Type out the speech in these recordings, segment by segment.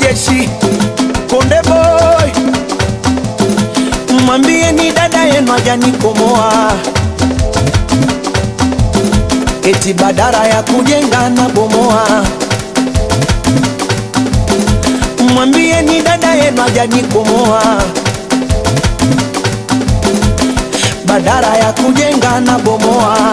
mjeshi Konde Boy, mwambie ni dada yenu hajanikomoa, eti badara ya kujenga na bomoa. Mwambie ni dada yenu hajanikomoa, badara ya kujenga na bomoa.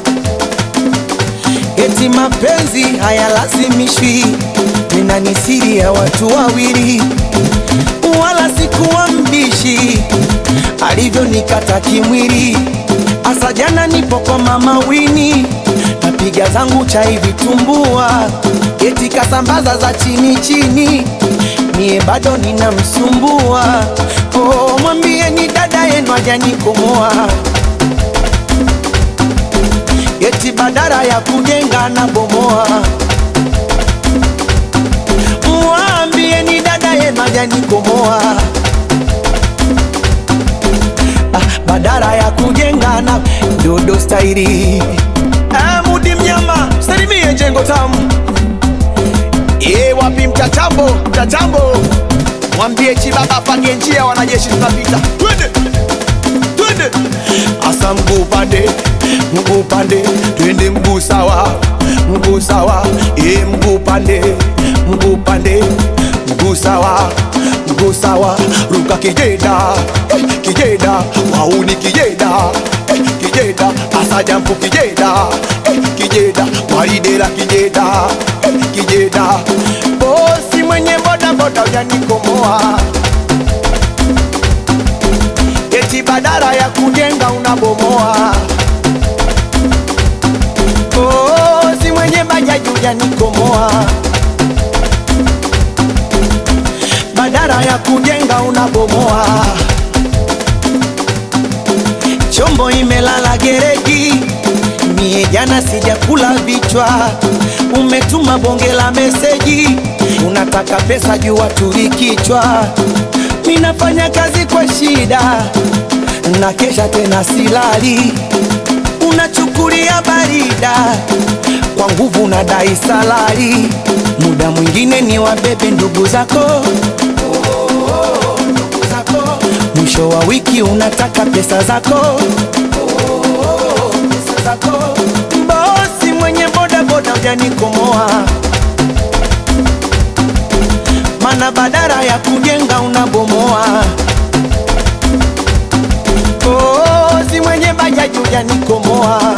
Eti mapenzi hayalazimishwi, nina ni siri ya watu wawili, wala sikuwa mbishi alivyonikata kimwili. Asa jana nipo kwa mama Wini, napiga zangu chai vitumbua, eti kasambaza za chini chini, mie bado ninamsumbua. Oh, mwambie ni dada yenu hajanikomoa eti badara ya kujenga na bomoa. Mwambie ni dada yenu hajanikomoa, ah, badara ya kujenga na dodo stairi. Ah, Mudi mnyama salimie jengo tamu Ye wapi mtatambo mtatambo, mwambie chibaba pange njia, wanajeshi tunapita, twende twende, asa mguu pande mguu pande, twende mguu sawa mguu sawa, ye mguu pande mguu pande, mguu sawa mguu sawa, ruka kijeda eh, kijeda wauni kijeda eh, kijeda asa jampu kijeda eh, kijeda waidela kijeda eh, kijeda bosi mwenye boda boda ujanikomoa eti badara ya kujenga unabomoa. Oh, si mwenye bajaji ujanikomoa, badara ya kujenga unabomoa. Chombo imelala gereji, mie jana sijakula vichwa. Umetuma bonge la meseji, unataka pesa juu tuli kichwa. Minafanya kazi kwa shida, na kesha tena silali. Unachukulia barida, kwa nguvu na dai salari. Muda mwingine ni wabebe ndugu zako ndugu zako. Mwisho wa wiki unataka pesa zako pesa zako. Bosi mwenye boda boda ujanikomoa, mana badara ya kujenga unabomoa. Bosi mwenye bajaji ujanikomoa,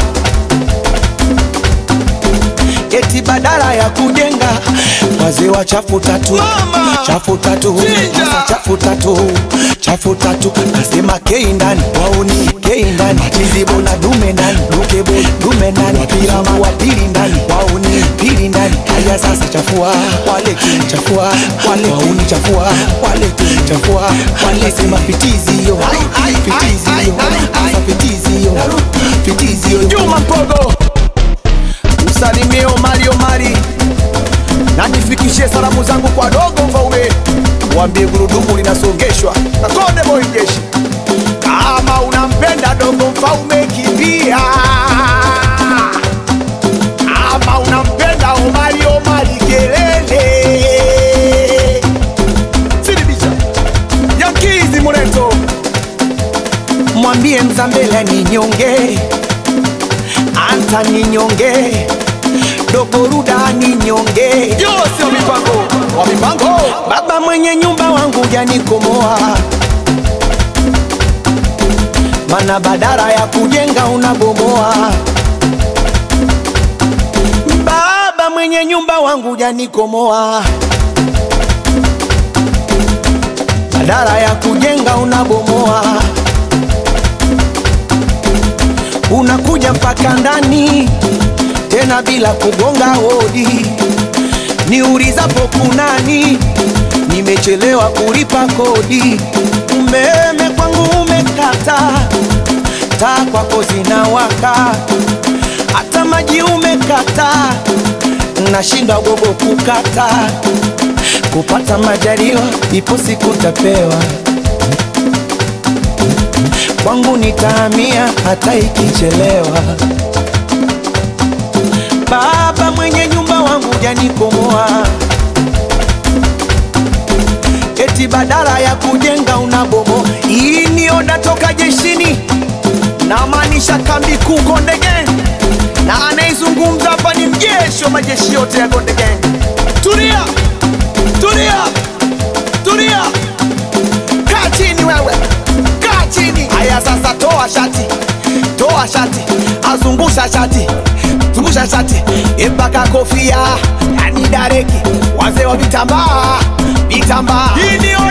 eti badara ya kujenga wazee wa chafu tatu Mama! chafu tatu Chinja! Sasa chafu tatu chafu tatu nasema kei ndani wauni kei ndani chizibo na dume ndani dukebo dume ndani wapiramu wa pili ndani wauni pili ndani haya sasa chafua wale kili chafua wale wauni chafua wale kili chafua wale sema fitizi yo fitizi yo sasa fitizi yo fitizi yo Juma Mpogo usalimie Omari Omari na nifikishie salamu zangu kwa dogo Mfaume, waambie gurudumu linasongeshwa na Konde Boy Jeshi. Kama unampenda dogo Mfaume, kimbia. Kama unampenda Omari Omari, kelele. Sidibisha Yankizi Muleto, mwambie Mzambela ni nyonge, Anta ni nyonge, dogo Ruda ni nyonge Yosi wa mipango wa mipango Baba mwenye nyumba wangu janikomoa, mana badara ya kujenga unabomoa. Baba mwenye nyumba wangu janikomoa, badara ya kujenga unabomoa. Unakuja mpaka ndani tena bila kugonga hodi niulizapo kunani, nimechelewa kulipa kodi, umeme kwangu umekata, taa kwako zinawaka, hata maji umekata, nashindwa gogo kukata, kupata majaliwa, ipo siku tapewa kwangu nitahamia hata ikichelewa. Baba mwenye nyumba wangu janikomoa, eti badala ya kujenga unabomo. Hii ni oda toka jeshini, namaanisha kambi kuu Konde Gang, na anayezungumza hapa ni mjeshi wa majeshi yote ya Konde Gang. Tulia, tulia, tulia, kaa chini wewe, kaa chini. Haya sasa, toa shati, toa shati, azungusha shati, zungusha shati mpaka kofia, yani dareki, wazee wa vitambaa, vitambaa. Hii ni